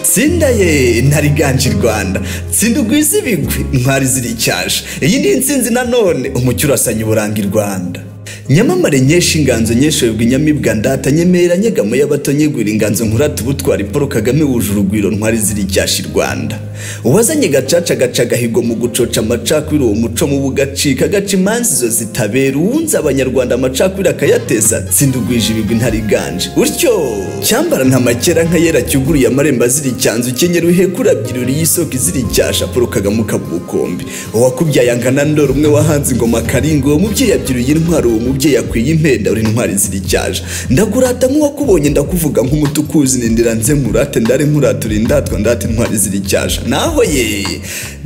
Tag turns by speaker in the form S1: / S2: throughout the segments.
S1: tsinda ye ntariganje i rwanda tsinda ugwize ibigwi ntwari ziricyasha iyi ni insinzi nanone umucyo urasanya uburanga i rwanda nyamamare nyinshi inganzo nyinshi webwe inyamibwa ndata nyemera nyegamo y'abato nyegwira inganzo nkurata ubutwari paul kagame wuje urugwiro ntwari ziricyasha i rwanda uwazanye gacaca gaca agahigo mu gucoca amacakubiri uwo muco mubi ugacika agaca imanza izo zitabera uwunze abanyarwanda amacakubiri akayateza tsinda ugwije ibigwi ntariganje utyo cyambara nta makera nkayera cyuguruye amarembo aziricyanze ukenyera uhekura byiruriye isoko iziricyasha paul kagame ukaba ubukombe uwakubyaye angana ndora umwe wahanze ingoma karinga uwo mubyeyi yabyiruriye intwaro uwo umubyeyi akwiye impenda uri intwari ziricyaje ndakurata nk'uwakubonye ndakuvuga nk'umuti ukuzi ndira nze nkurate ndare nkurate uri ndatwa ndate intwari ziricyaje naho ye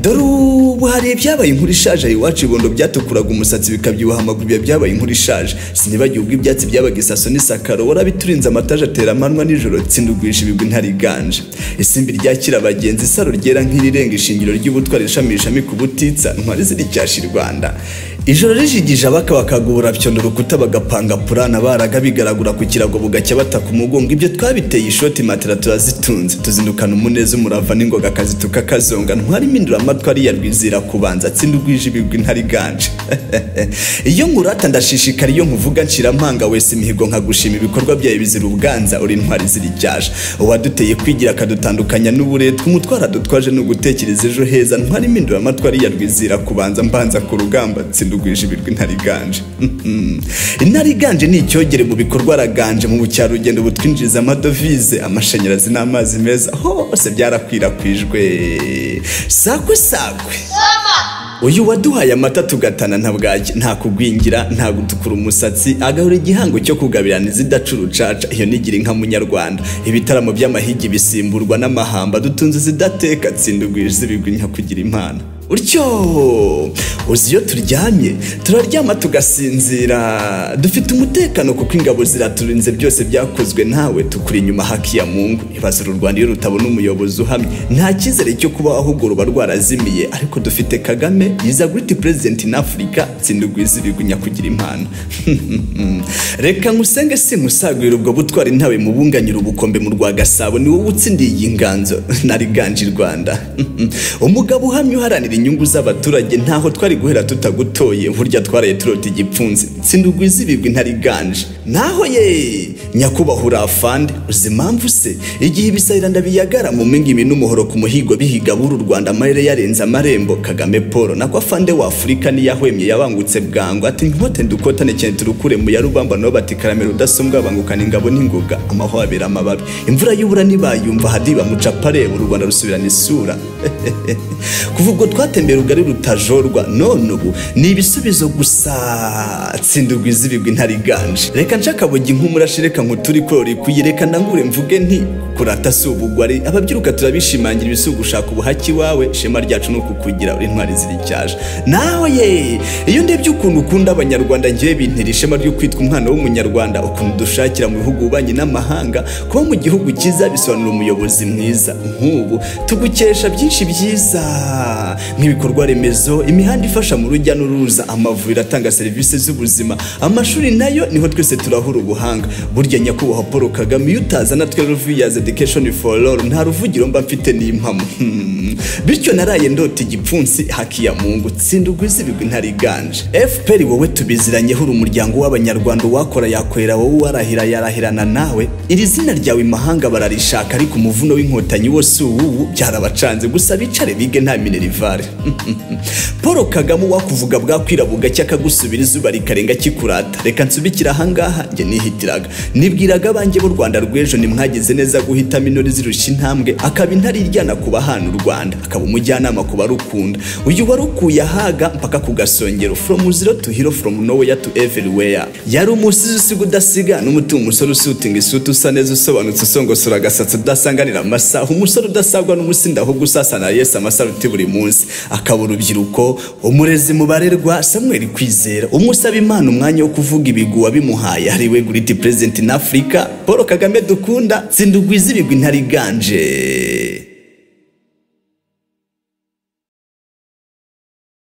S1: dore ubu hari ibyabaye inkuru ishaje aha iwacu ibondo byatukuraga umusatsi bikabyibuha amaguru biba byabaye inkuru ishaje sinibagiwe ubwo ibyatsi byabaga isaso n'isakaro warabiturinze amataje atera amanwa nijoro tsindugwisha ibigwi ntariganje isimbi ryakira abagenzi isaro ryera nk'irirenga ishingiro ry'ubutwari rishamishami ku butitsa ntwari ziricyasha i rwanda ijoro rijigije abaka bakagubura byondo urukuta bagapanga purana baraga bigaragura ku kirago bugacya bataka umugongo ibyo twabiteye ishoti matera turazitunze tuzindukana umuneza umurava n'ingoga akazi tukakazonga ntwarimo induramatwi ariya rwizira kubanza atsinda ugwije ibigwi ntariganje iyo nkurata ndashishikara iyo nkuvuga nshyiramanga wese imihigo nkagushima ibikorwa byawe bizira ubwanza uri intwari ziricyasha uwaduteye kwigira akadutandukanya n'uburetwa umutwara dutwaje ni ugutekereza ejo heza ntwarimo induramatwi ariya rwizira kubanza mbanza ku rugamba tsinda ndugwije ibirwi ntariganje intariganje ni icyogere mu bikorwa araganje mu bukerarugendo butwinjiriza amadovize amashanyarazi n'amazi meza hose byarakwirakwijwe sakwe sakwe uyu waduhaye amata tugatana nta bwaki nta kugwingira nta gutukura umusatsi agahora igihango cyo kugabirana izidaca urucaca iyo nigira inka munyarwanda ibitaramo by'amahigi bisimburwa n'amahamba dutunze izidateka tsindugwije ibigwi nka kugira impano utyo uzi iyo turyamye turaryama tugasinzira dufite umutekano kuko ingabo ziraturinze byose byakozwe nawe tukuri inyuma hakiya mungu ibaza uru rwanda iyo rutabona umuyobozi uhamye nta cyizere cyo kuba ahubwo ruba rwarazimiye ariko dufite kagame yiza guriti perezidenti in afurika tsinda ugwiza ibigwi nyakugira impano reka nkusenge si nkusagurira ubwo butwari ntawe mubunganyira ubukombe mu rwa gasabo ni wowe utsindiye iyi nganzo nariganje i rwanda umugabo uhamye uharanira inyungu z'abaturage ntaho twari guhera tutagutoye burya twaraye turota igipfunsi tsinda ugwiza ibigwi ntariganje naho ye nyakubahwa urafande uzi impamvu se igihe ibisahiranda biyagara mu mingibi n'umuhoro ku muhigo bihiga b'uru rwanda amarere yarenze amarembo kagame paul nako afande wa afurika niyahwemye yabangutse bwangu ati nkote ndukotane cyane turukure mu ya rubamba nabo bati karamera udasumbwa bangukana ingabo n'ingoga amahwa abera amababi imvura y'ubura nibayumva hadiba mucapareba u rwanda rusubirana isura kuva ubwo twatembera ugari rutajorwa none ubu ni ibisubizo gusa tsinda ugwiza ibigwi ntariganje reka nshakabugi nk'umurashi reka nkuturi korori kuyireka ndangure mvuge nti kurata si ubugwari ababyiruka turabishimangira ibisugu gushaka ubuhaki wawe shema ryacu ni ukukugira uri intwari ziricyaje nawe ye iyo ndebye ukuntu ukunda abanyarwanda ngewe bintera ishema ryo kwitwa umwana w'umunyarwanda ukuntu dushakira mu bihugu ububanyi n'amahanga kuba mu gihugu cyiza bisobanura umuyobozi mwiza nk'ubu tugukesha byinshi byiza nk'ibikorwa remezo imihanda ifasha mu rujya n'uruza amavuriro atanga serivisi z'ubuzima amashuri nayo niho twese turahura ubuhanga burya nyakubahwa paul kagame iyo utazana twe ruviyazi education for all nta ruvugiro mba mfite n'impamo bityo naraye ndota igipfunsi hakiya mungu tsinda ugwiza ibigwi ntariganje fpr wowe tubiziranyeho uri umuryango w'abanyarwanda uwakora yakorera wowe uwarahira yarahirana nawe iri zina ryawe imahanga bararishaka ariko umuvuno w'inkotanyi wose uwuwu byarabacanze gusa bicare bige nta minerivare paul kagame uwakuvuga bwakwira bugacya akagusubira izuba rikarenga kikurata reka nsubikira ahangaha njye nihitiraga nibwiraga abanjye b'u rwanda rw'ejo nimwagize neza guhitamo intore zirusha intambwe akaba intare iryana ku bahana u rwanda akaba umujyanama ku barukunda uyu warukuye ahaga mpaka ku gasongero from zero to hero from nowhere to everywhere yari umusizi usiga udasiga n'umutima umusore usutinga isuti usa neza usobanutse usongosora agasatsi udasanganira amasaha umusore udasagwa n'umusinda ahubwo usasana yesu amasaha uti buri munsi akaba urubyiruko umurezi mubarerwa samuel kwizera umusaba imana umwanya wo kuvuga ibigwi wabimuhaye ari we guriti perezidenti in afurika paul kagame dukunda tsinda ugwiza ibigwi ntariganje